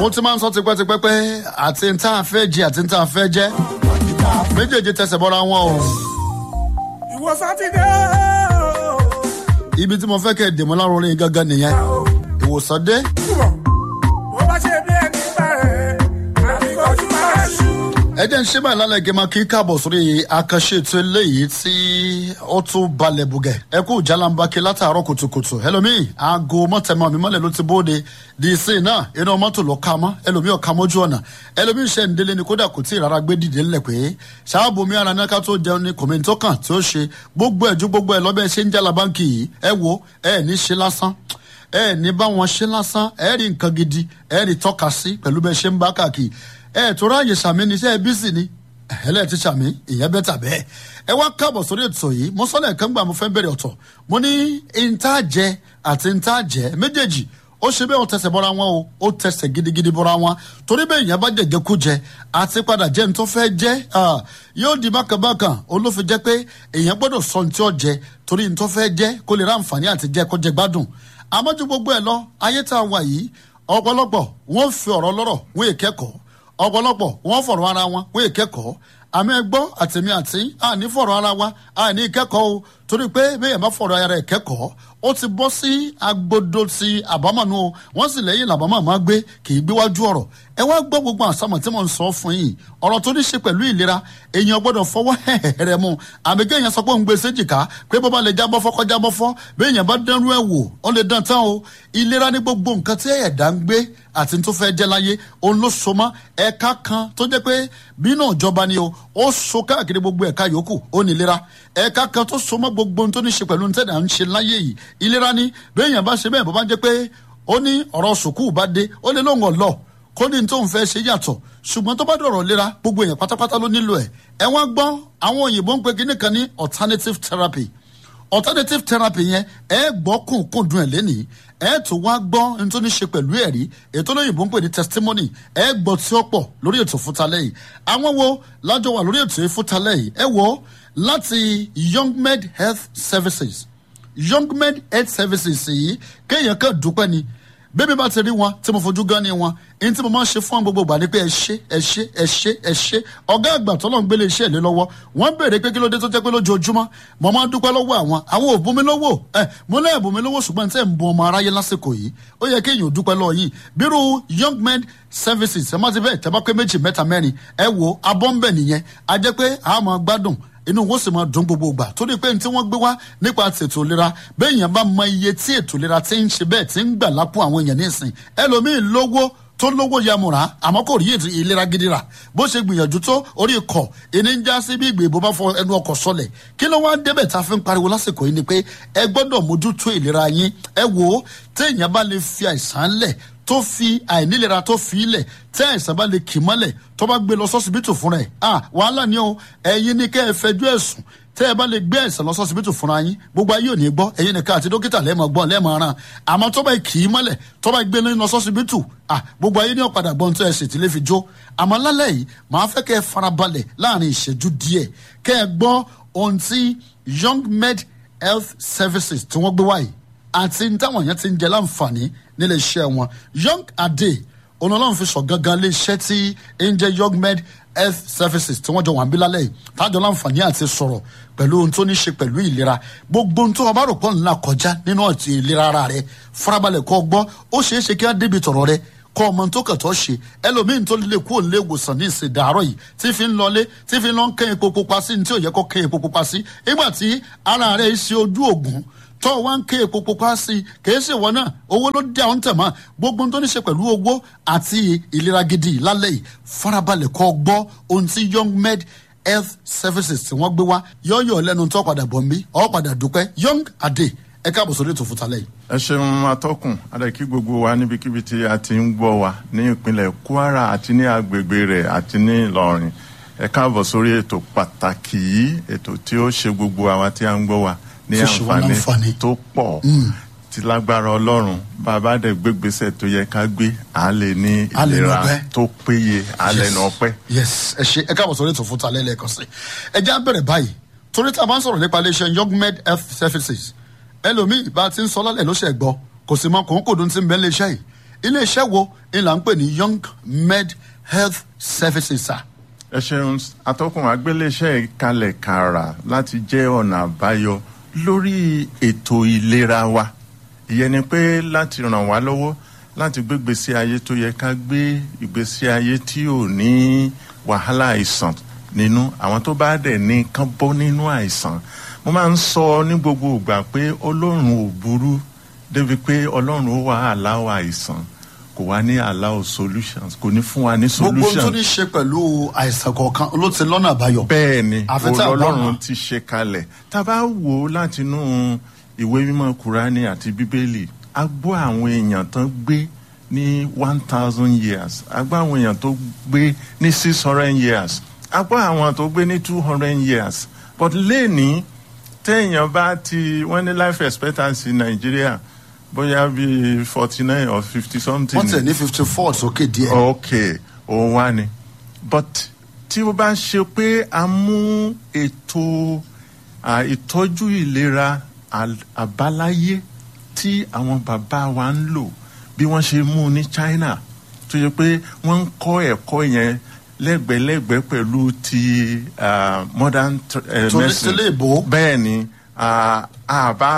mo ti máa ń sọ tipẹ́tipẹ́ pé àti ń tá a fẹ́ jẹ àti ń tá a fẹ́ jẹ́ méjèèjì tẹsẹ̀ bọ́ra wọn o. ìwọ sátidé ibi tí mo fẹ́ kẹ́ ẹ̀ dèmọ́ láròó orin gángan nìyẹn ìwòsàn dé túbọ̀ bó bá ṣe bí ẹni bẹ̀rẹ̀ àbíkọ́jú máa ṣú. ẹ jẹ́ ń ṣe báyìí lálẹ́ gẹ́gẹ́ máa kí káàbọ̀ sórí àkànṣe ètò eléyìí tí ó tún balẹ̀ bùgẹ̀ ẹ kú jalambake látàárọ̀ kùtùkùtù ẹlòmíì aago mọ́tẹ́mọ́ mi mọ́lẹ̀ ló ti bóde di ìsìn náà inú mọ́tò ló ka mọ́ ẹlòmíì ọ̀ka mọ́jú ọ̀nà ẹlòmíì ṣe ń délé ni kódà kò tí ì rárá gbé dìde ńlẹ̀ pé ṣáàbù mi ara náà ká tó jẹun ní kòmíntó kan tí ó ṣe gbogbo ẹ̀jú gbogbo ẹ̀ lọ́bẹ̀ ṣe ń jalabanki yìí ẹ wo ẹ ní ṣe lásán ẹ ní bá wọn ṣe lásán ẹ rí nǹkan gidi ẹ rí tọ́ka sí pẹ̀lú bẹ́ẹ̀ ṣe ń bá káàkiri ẹ tó ráàyè sàmì ní iṣẹ́ bísí ni ẹlẹ́ẹ̀ ti sàmì ìyẹn bẹ́ẹ̀ tà bẹ́ẹ̀ ẹ wá káàbọ̀ sórí ètò yìí mo sọ́lẹ̀ kan gbà mo fẹ́ bẹ̀rẹ̀ ọ̀tọ̀ mo ní ìntàjẹ àti ìntàjẹ méjèèjì ó ṣe bẹ́ẹ̀ ó tẹsẹ̀ bọ́ra wọn o ó tẹsẹ̀ gidigidi bọ́ra wọn torí bẹ́ẹ̀ ìyẹn bá jẹ̀jẹ̀ kú jẹ àti padà jẹ́ ní tó fẹ́ jẹ́ yóò di bákàbákàn olófin jẹ́ pé èèyàn gbọ́dọ̀ sọ ní tí ó jẹ torí ní tó fẹ́ jẹ́ kó lè ráǹfààní àti jẹ́ kó jẹ gbádùn àmọ́jú gbogbo ẹ̀ lọ ayé tá a wà yìí ọ̀pọ̀lọpọ̀ wọ́n fi ọ̀rọ̀ lọ́rọ̀ wọ́n èkẹ́kọ̀ọ́ ọ̀pọ̀lọpọ̀ wọ́n fọ̀rọ̀ ara wọn wọ́n èkẹ́kọ̀ọ́ àmì ẹgbọ́ àtẹ̀mí àti àní fọ̀rọ̀ ara wa àní ìkẹ́kọ̀ọ́ o torí pé bẹ́ẹ̀ bá fọ̀rọ̀ ara ẹ̀ kẹ́kọ̀ọ́ ó ti bọ́ sí agbodo ti àbámọ̀nù o wọ́n sì lẹ́yìn làbámọ̀ máa gbé kì í gbéwájú ọ̀rọ̀ ẹ wá gbọ́ gbogbo àsámọ̀ tí mo ń sọ fún yìí ọ̀rọ̀ tó ní ṣe pẹ̀lú ìlera èèyàn gbọ́dọ̀ fọwọ́ hẹ̀hẹ̀rẹ̀ mu àmì kéèyàn sọ pé òun gbé séjìká pé bó bá lè jábọ́ fọ́kọ́ jábọ́ fọ́ bí èèyàn bá dánrú ẹ̀ wò ó lè dán tán o ìlera ní gbogbo nǹkan tí ẹ̀dá ń gbé àti tó fẹ́ jẹ́ láyé òun ló so mọ́ ẹ̀ka kan tó jẹ́ pé bínú ìjọba ni o ó so káàkiri gbogbo ẹ̀ka yòókù ó ní ìlera ẹ̀ka kan tó so mọ́ gbogbo tó ní ṣe pẹ̀lú tẹ̀dá ń ṣe láyé yìí ìlera ni bí èèyàn bá ṣe bẹ́ẹ̀ bó bá jẹ́ pé ó ní ọ̀rọ̀ sùkúù bá dé ó lè lóun ọ̀lọ́ kó ní tóun fẹ́ ṣe yàtọ̀ ṣùgbọ́n tó bá dọ̀rọ̀ lera gbogbo èèyàn pátápátá ló nílò ẹ̀ ẹ wọ́n gbọ́ àwọn òyìnbó ń pe kíní kan ní alternative therapy alternative therapy yẹn ẹ gbọ́ kùnkùn dùn ẹ̀ lẹ́nìí ẹ tún wá gbọ́ ní tó ní ṣe pẹ̀lú ẹ̀rí ètò olóyìnbó ń pè ní testimony ẹ gbọ́ tí ó pọ̀ lórí ètò fúntalẹ́ yìí àwọn wo lájọ wà lórí ètò fúntalẹ́ yìí ẹ wò láti young med health services young med health services yìí kéèyàn kan dúpẹ́ ni bẹ́ẹ̀ bá ti rí wọn tí mo fojú gan ni wọn ẹni tí mo máa ń ṣe fún àwọn gbogbo ìgbà ni pé ẹ ṣe ẹ ṣe ẹ ṣe ẹ ṣe ọ̀gá àgbà tọ́lọ̀ ń gbélé iṣẹ́ ìlé lọ́wọ́ wọ́n béèrè pé kí ló dé tó jẹ́ pé lójoojúmọ́ mo máa ń dúpẹ́ lọ́wọ́ àwọn àwọn ò bùnmi lọ́wọ́ ẹ mo náà bùnmi lọ́wọ́ ṣùgbọ́n tẹ́ ń bu ọmọ aráyé lásìkò yìí ó yẹ kéèyàn dúpẹ́ lọ́wọ́ yìí bírú young men services ẹ má ti bẹ́ẹ̀ tẹ́ bá pé méjì mẹ́ta mẹ́rin ẹ wo abọ́ ń bẹ̀ nìyẹn a jẹ́ pé a máa gbádùn inú wọn sì máa dùn gbogbo ìgbà torí pé tí wọ́n gbé wá nípa ètò ìlera bẹ́ẹ̀ yẹn bá mọ iye tí ètò ìlera ti ń ṣe bẹ́ẹ̀ tí ń gbà lápò àwọn èèyàn nísìn ẹlòmíín lówó tó lówó yamura àmọ́ kò rí ètò ìlera gidi rà bó ṣe gbìyànjú tó orí ikọ̀ ìní ń já sí bí ìgbè bó bá fọ ẹnu ọkọ̀ sọlẹ̀ kí ló wá débẹ̀ tá a fi ń pariwo lásìkò yìí ni pé ẹ gbọ́dọ̀ mójútó ìlera yín ẹ wò ó téèyàn bá lè fi àìsàn lẹ̀ tó fi àìnílera tó fi ilẹ̀ tẹ́ àìsàn bá lè kì mọ́lẹ̀ tó bá gbé lọ sọ́sibítù fúnra ẹ̀ ah wàhálà ni o ẹ̀yin ni kẹ́ ẹ fẹjọ́ ẹ̀sùn tẹ́ ẹ bá lè gbé àìsàn lọ sọ́sibítù fúnra yín gbogbo ayé ò ní gbọ́ ẹ̀yin nìkan àti dókítà lẹ́ẹ̀mọ̀ gbọ́ lẹ́ẹ̀mọ̀ ràn àmọ́ tó bá kì í mọ́lẹ̀ tó bá gbé lọ sọ́sibítù ah gbogbo ayé ní ọ̀padà gbọ́n tó ẹ̀ sì ti lè fi jó àmọ́ lálẹ́ yìí màá fẹ́ kẹ́ ẹ farabalẹ̀ láàrin ìṣẹ́jú díẹ̀ kẹ́ ẹ gbọ́ ohun tí young med health services tí wọ́n gbé wáyìí àti táwọn èèyàn ti ń jẹ láǹfààní nílé iṣẹ́ wọn young ade ọlọ́run fi sọ gangan lé iṣẹ́ tí ń jẹ́ young med health services tí wọ́n jọ wà ń bí lálẹ́ yìí tájọ láǹfààní àti sọ̀rọ̀ pẹ̀lú ohun tó ní ṣe pẹ̀lú ìlera gbogbo ohun tó ọba rò pọ̀ ńlá kọjá nínú ọ̀tí ìlera ara rẹ farabalẹ̀ kọ́ gbọ́ ó ṣeé ṣe kí á débi tọ̀rọ̀ rẹ kọ́ ọmọ tó kàn tó ṣe ẹlòmíín tó lè kú òǹlé ìwòsàn ní ìsìn dàárọ̀ yìí tí fi ń lọlé tí fi ń lọ ń kẹ́yìn epo pupa sí ní tí ò yẹ kó kẹ́yìn epo pupa sí nígbà tí ara rẹ̀ ṣe ojú ògùn tó wá ń ké epo pupa sí i kìí ṣe wọn náà owó ló dé àwọn tẹ̀mọ́ gbogbo tó ní ṣe pẹ̀lú owó àti ìlera gidi lálẹ́ yìí farabalẹ̀ kọ́ gbọ́ ohun tí young med health services tí wọ́n gbé wá yọ̀ọ̀yọ̀ lẹ́nu tó padà bọ̀ mí ọ̀ padà dúpẹ́ young adé ẹ káàbọ̀ sórí ètò fúntalẹ̀ yìí. ẹ ṣeun atọ́kùn adẹ́kí gbogbo wa níbikíbi tí a ti ń gbọ́ wa ní ìpínlẹ̀ kwara àti ní agbègbè rẹ̀ àti ní ìlọrin ẹ káàbọ̀ sórí ètò pàtàkì yìí ètò tí ó ṣe gbogbo àwa tí a ń gbọ́ wa ní Tó ṣe wá láǹfààní. àǹfààní tó pọ̀ tí lágbára ọlọ́run bàbá dẹ̀ gbégbèsè tó yẹ ká gbé à lè ní À lè ìlera nọpẹ́. tó péye à lè nà ọpẹ́. yes ẹ ṣe ẹ káàbọ̀ sórí ètò fúntalẹ̀ lẹ́ẹ̀kan sí ẹ jẹ́ á bẹ̀rẹ̀ báyìí torí tí a bá ń sọ̀rọ̀ nípa iléeṣẹ́ young med health services ẹlòmíì bá a ti ń sọ lálẹ́ ló ṣe gbọ́ kò sì mọ kòńkòdó tí ń bẹ iléeṣẹ́ yìí iléeṣẹ́ wo ìlà ń pè ní young med health services sir. ẹ ṣeun atọ́kùn agbéléṣẹ́ ìkalẹ̀ kàrà láti jẹ́ ọ̀nà àbáyọ lórí ètò ìlera wa ìyẹn ni pé láti ràn wá lọ́wọ́ láti gbé ìgbésí ayé tó yẹ ká gbé ìgbésí ayé tí ò ní wàhálà àìsàn nínú àwọn tó bá dẹ̀ ní kán bọ́ nínú àìsàn mo máa ń sọ ní gbogbo ìgbà pé ọlọ́run ò burú débi pé ọlọ́run ó wà aláwọ̀ àìsàn kò wá ní aláwọ̀ solutions kò ní fún wa ní gbogbo ohun tó solutions ní ṣe pẹ̀lú àìsàn kọ̀ọ̀kan ló ti lọ́nà àbáyọ. bẹ́ẹ̀ ni Àfi tá a bá mọ̀. ọlọ́run ti ṣe kalẹ̀ tá a bá wò ó látinú ìwé mímọ́ kúránì àti bíbélì a gbọ́ àwọn èèyàn tán gbé ní one thousand years a gbọ́ àwọn èèyàn tó gbé ní six hundred years a gbọ́ àwọn tó gbé ní two hundred years but lẹ́ni téèyàn bá ti wọ́n ní life expectancy nàìjíríà bóyá bíi forty nine or fifty something wọ́n tẹ̀ ní fifty four sókè díẹ̀. ok òun wá ni but tí ó bá ṣe pé a mú ètò à, ìtọ́jú ìlera al- àbáláyé tí àwọn bàbá wa ń lò bí wọ́n ṣe mú ní china tó yẹ pé wọ́n ń kọ́ ẹ̀kọ́ yẹn lẹ́gbẹ̀lẹ́gbẹ̀ pẹ̀lú ti ah, modern tr- eh, Torí medicine. tilé ìbò. bẹ́ẹ̀ ni ah, àbá